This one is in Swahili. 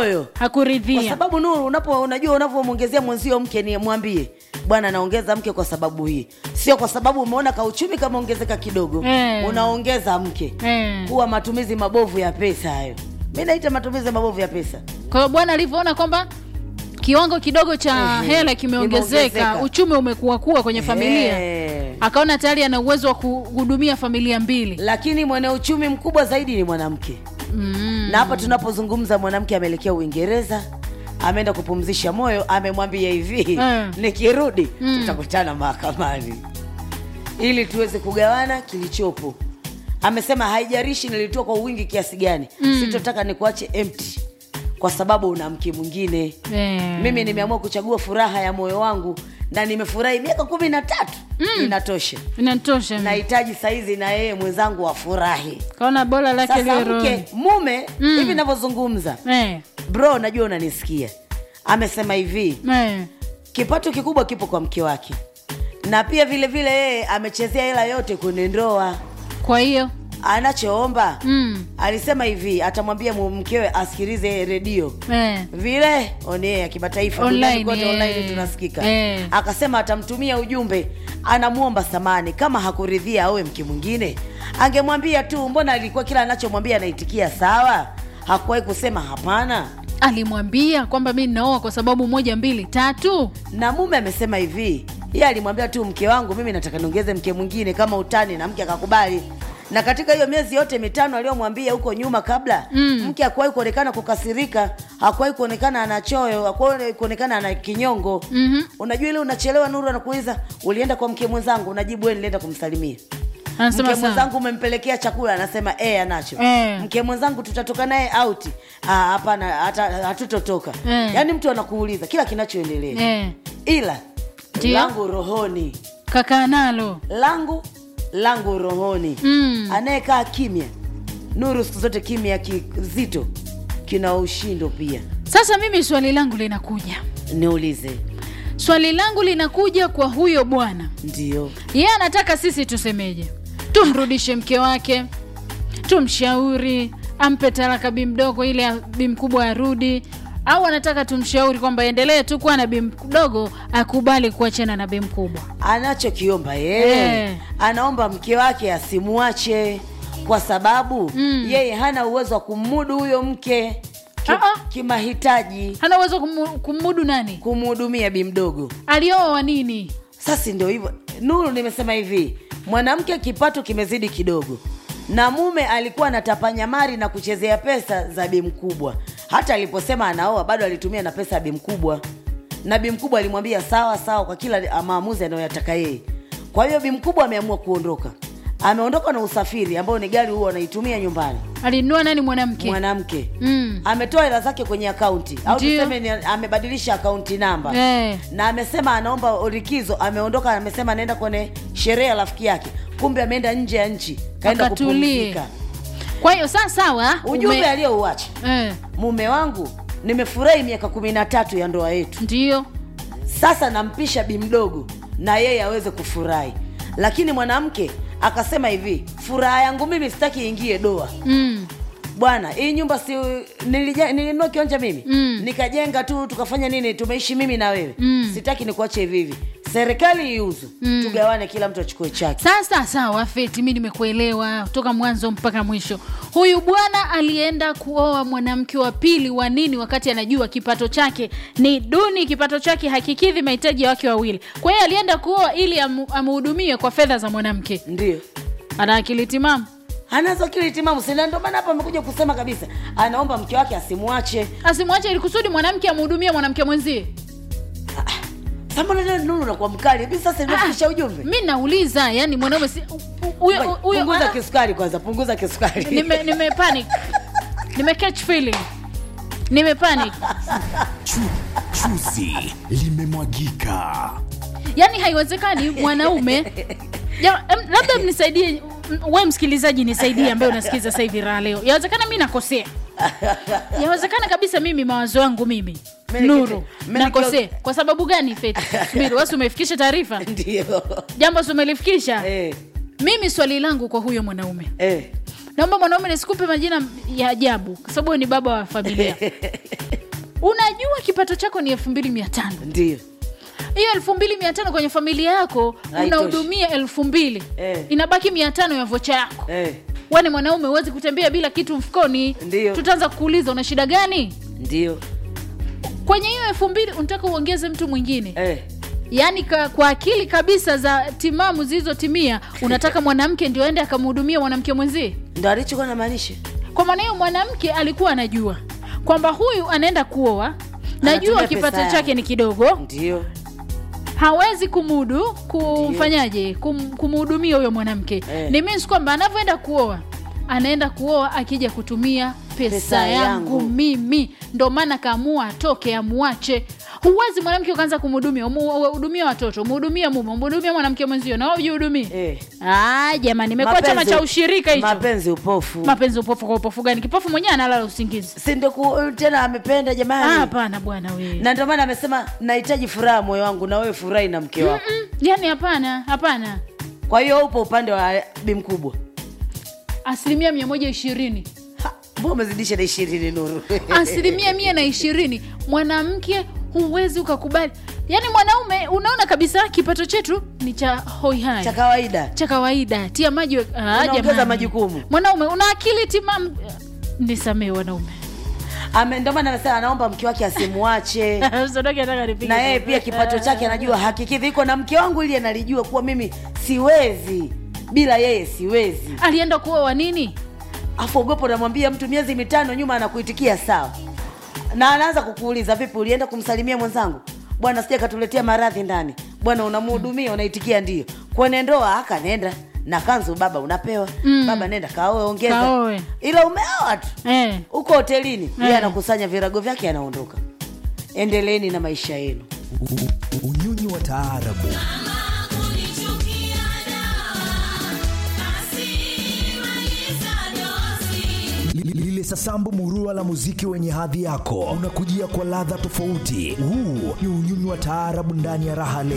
moyo kwa hakuridhia sababu Nuru, unapo unajua unavyomwongezea mwenzio mke ni mwambie bwana, naongeza mke kwa sababu hii, sio kwa sababu umeona kauchumi kameongezeka kidogo Eh. unaongeza mke Eh. kuwa matumizi mabovu ya pesa hayo. Mi naita matumizi mabovu ya pesa. kwa hiyo bwana alivyoona kwamba kiwango kidogo cha Ehe, hela kimeongezeka kimeongezeka. uchumi umekuakua kwenye familia Eh. akaona tayari ana uwezo wa kuhudumia familia mbili Lakini mwenye uchumi mkubwa zaidi ni mwanamke mm. na hapa tunapozungumza mwanamke ameelekea Uingereza, ameenda kupumzisha moyo, amemwambia hivi Mm. nikirudi Mm. tutakutana mahakamani ili tuweze kugawana kilichopo. Amesema haijarishi nilitoa kwa wingi kiasi gani, sitotaka nikuache empty kwa sababu una mke mwingine. Eh. Mimi nimeamua kuchagua furaha ya moyo wangu na nimefurahi miaka kumi na tatu inatosha. inatosha Nahitaji saizi na yeye mwenzangu afurahi. kaona bora lake Sasa liwe roho. mke mume Mm. hivi navyozungumza, eh. bro, najua unanisikia. Amesema hivi, Eh. kipato kikubwa kipo kwa mke wake, na pia vile vile yeye amechezea hela yote kwenye ndoa. kwa hiyo Anachoomba mm. alisema hivi, atamwambia mu- mkewe asikilize redio eh. vile one ya kimataifa Online, duniani kote eh. online tunasikika. Eh. Akasema atamtumia ujumbe, anamwomba samani kama hakuridhia awe mke mwingine, angemwambia tu. Mbona alikuwa kila anachomwambia anaitikia sawa, hakuwahi kusema hapana. alimwambia kwamba mi ninaoa kwa sababu moja mbili tatu Na mume amesema hivi, yeye alimwambia tu mke wangu, mimi nataka niongeze mke mwingine kama utani, na mke akakubali. Na katika hiyo miezi yote mitano aliyomwambia huko nyuma kabla Mm. mke hakuwahi kuonekana kukasirika, hakuwahi kuonekana ana choyo, hakuwahi kuonekana ana kinyongo. Mhm. Unajua ile unachelewa, Nuru anakuuliza ulienda kwa mke mwenzangu, unajibu wewe nilienda kumsalimia. anasema mke sawa mwenzangu umempelekea chakula, anasema eh, anacho. Eh. Mke mwenzangu tutatoka naye out, ah, hapana, hata hatutotoka. Eh. Yaani mtu anakuuliza kila kinachoendelea eh. ila Ndio. langu rohoni kakaa nalo langu langu rohoni Mm. anayekaa kimya nuru siku zote kimya kizito kina ushindo pia sasa mimi swali langu linakuja niulize swali langu linakuja kwa huyo bwana ndio yeye anataka sisi tusemeje tumrudishe mke wake tumshauri ampe talaka bi mdogo ile ya bi mkubwa arudi au anataka tumshauri kwamba endelee tu kuwa na bi mdogo akubali kuachana na bi mkubwa anachokiomba yeye Eh. anaomba mke wake asimwache kwa sababu Mm. yeye hana uwezo wa kumudu huyo mke ki, Ah, ah. kimahitaji hana uwezo kumu- kumudu nani kumhudumia bi mdogo alioa wa nini sasa ndio hivyo nuru nimesema hivi mwanamke kipato kimezidi kidogo na mume alikuwa anatapanya mari na kuchezea pesa za bi mkubwa hata aliposema anaoa bado alitumia na pesa ya bi mkubwa na bi mkubwa alimwambia sawa sawa kwa kila maamuzi anayoyataka yeye kwa hiyo bi mkubwa ameamua kuondoka ameondoka na usafiri ambao ni gari huo anaitumia nyumbani alinunua nani mwanamke mwanamke mm. ametoa hela zake kwenye akaunti au Ndio. tuseme ni amebadilisha akaunti namba eh. na amesema anaomba likizo ameondoka amesema anaenda kwenye sherehe ya rafiki yake kumbe ameenda nje ya nchi kaenda Akatulie. kupumzika kwa hiyo saa sawa ujumbe ume- aliyouacha eh. mume wangu nimefurahi miaka kumi na tatu ya ndoa yetu ndio sasa nampisha bi mdogo na yeye aweze kufurahi lakini mwanamke akasema hivi furaha yangu mimi sitaki iingie doa mm. bwana hii nyumba si nilija- nilinunua kiwanja mimi Mm. nikajenga tu tukafanya nini tumeishi mimi na wewe Mm. sitaki nikuache hivi hivi serikali iuzu Mm. tugawane kila mtu achukue chake sasa sawa feti mi nimekuelewa toka mwanzo mpaka mwisho huyu bwana alienda kuoa mwanamke wa pili wa nini wakati anajua kipato chake ni duni kipato chake hakikidhi mahitaji ya wake wawili kwa hiyo alienda kuoa ili amu- amhudumie kwa fedha za mwanamke ndio ana akili timamu anazo kile timamu sina ndio maana hapa amekuja kusema kabisa anaomba mke wake asimwache asimwache ili kusudi mwanamke amhudumie mwanamke mwenzie sambona nuru nakuwa mkali hivi sasa nimefikisha ujumbe mi nauliza yani mwanaume si u- u- huyo Ngoja, huyo punguza ana- kisukari kwanza punguza kisukari nime nime panic nime catch feeling nime panic Chu, chuzi limemwagika. yaani haiwezekani mwanaume Ja, em, labda mnisaidie m- we msikilizaji nisaidie ambaye unasikiliza sasa hivi raha leo yawezekana mi nakosea yawezekana kabisa mimi mawazo yangu mimi Mimi nuru nikite- mimi nakosea nikio- kwa sababu gani feti subiri wasi umefikisha taarifa ndio jambo si umelifikisha eh, mimi swali langu kwa huyo mwanaume eh. naomba mwanaume nisikupe majina ya ajabu kwa sababu wewe ni baba wa familia unajua kipato chako ni elfu mbili mia tano ndio hiyo elfu mbili mia tano kwenye familia yako Haitoshi. unahudumia elfu mbili Eh. inabaki mia tano ya vocha yako eh, wani mwanaume huwezi kutembea bila kitu mfukoni Ndiyo. tutaanza kukuuliza una shida gani ndio kwenye hiyo elfu mbili unataka uongeze mtu mwingine eh. yaani ka, kwa akili kabisa za timamu zilizotimia unataka mwanamke ndio aende akamhudumia mwanamke mwenzie ndo alichokuwa namaanisha kwa maana hiyo mwanamke alikuwa anajua kwamba huyu anaenda kuoa najua Anatumia kipato pesa chake yangu. ni kidogo ndio hawezi kumudu kumfanyaje kum, kumhudumia huyo mwanamke Eh. ni means kwamba anavyoenda kuoa anaenda kuoa akija kutumia pesa, Pesa yangu, yangu. mimi ndo maana kaamua atoke amwache huwezi mwanamke ukaanza kumhudumia umhudumia watoto umhudumia mume umhudumia mwanamke mwenzio na wewe ujihudumie eh. ah jamani imekuwa chama Mapenzi- cha ushirika hicho mapenzi upofu mapenzi upofu kwa upofu gani kipofu mwenyewe analala usingizi si ndio ku- tena amependa Ah, jamani hapana bwana wewe na ndio maana amesema nahitaji furaha moyo wangu na wewe furahi na mke wako Mm, yani hapana hapana kwa hiyo upo upande wa bi mkubwa asilimia mia moja ishirini Ha, mbona umezidisha na ishirini nuru asilimia mia na ishirini mwanamke huwezi ukakubali yaani mwanaume unaona kabisa kipato chetu ni cha hoihai cha kawaida cha kawaida tia maji we- Ah, Unaongeza jamani. majukumu. mwanaume una akili timamu nisamee wanaume Ame- ndio maana amesema anaomba mke wake asimwache Usiondoke nataka nipige na yeye kofi. pia kipato chake anajua hakikidhi iko na mke wangu ili analijua kuwa mimi siwezi bila yeye siwezi alienda kuoa nini afu ogopo unamwambia mtu miezi mitano nyuma anakuitikia sawa na anaanza kukuuliza vipi ulienda kumsalimia mwenzangu bwana sija katuletea maradhi ndani bwana unamhudumia unaitikia ndio kwenye ndoa aka nenda na kanzu baba unapewa Mm. baba nenda kaoe ongeza Kaoe. ila umeoa tu eh. huko hotelini yeye Eh. anakusanya virago vyake anaondoka endeleeni na maisha yenu unyunyu wa taarabu Li- lile sasambu murua la muziki wenye hadhi yako unakujia kwa ladha tofauti huu ni unyunyu wa taarabu ndani ya raha